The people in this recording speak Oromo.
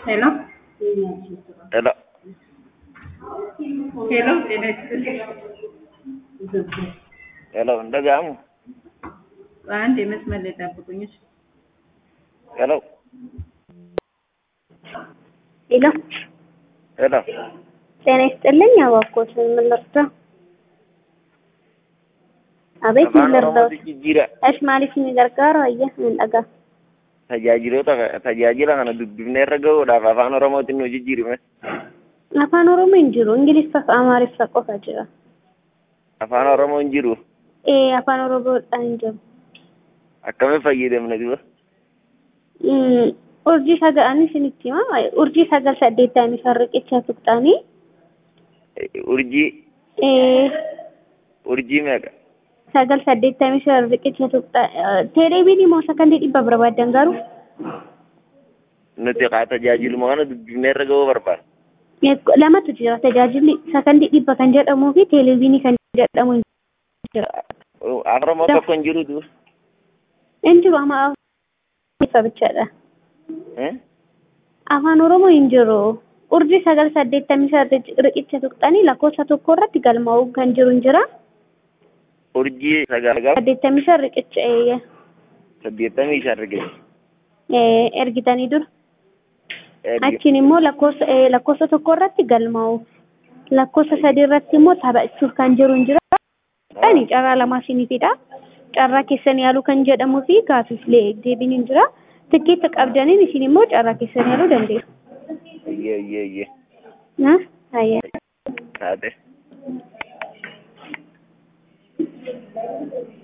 Hello. Hello. Hello, ጤና ይስጥልኝ። ሄሎ እንደጋሙ አንድ የመስመር ላይ ጠብቁኝ። እሺ። ሄሎ ሄሎ ሄሎ ጤና ይስጥልኝ። አባኮት ምን ልርዳ? አቤት ምን afaan ልርዳው? oromootti jijjiira እሺ maaliif ni gargaaru? Ayya ምን dhagaa? tajaajiloota tajaajila kana dubbifnee irra gahuudhaaf afaan oromootiin nu jijjiirime Afaan Oromoo hin jiru. Ingiliffaa fi Amaariffaa qofa jira. afaan oromoo hin jiru Ee afaan Oromoodhaan hin jiru. akkamiin fayyadamna duba Mm, Urjii sagalanii isinitti hima. Urjii sagal saddeettamii shan riqicha tuqxanii. urjii Ee urjii meeqa sagal saddeettamii shan riqicha tuqxa. Teeleeviinii moo sakandii dhibba barbaadan garuu? nuti kaa tajaajiluma kana dubbifnee irra gahuu barbaada lamatu jira tajaajilli sakandii dhibba kan jedhamuu fi teeleeviinii kan jedhamu hin jira. afaan oromoo tokko hin jiru duba Hin jiru amma ifa bichaadha. Eh? Afaan Oromoo hin jiru. Urjii sagal saddeettamii shan riqicha tuqxanii lakkoofsa tokko irratti galmaa'uu kan jiru hin jira. urjii sagal Saddeettamii shan riqicha eeyya. saddeettamii shan riqicha Ee, ergitanii dura. Achiin immoo lakkoofsa ee, lakkoofsa tokko irratti galmaa'u. Lakkoofsa sadii irratti immoo taphachuuf kan jiru hin jira. Ani carraa lamaa isiniifidha. Carraa keessan yaaluu kan jedhamuu fi gaafiif deebiin hin jira. Tikkeetta qabdaniin isin immoo carraa keessan yaaluu dandeessu. iyyee iyyee iyyee Na? Hayya. taate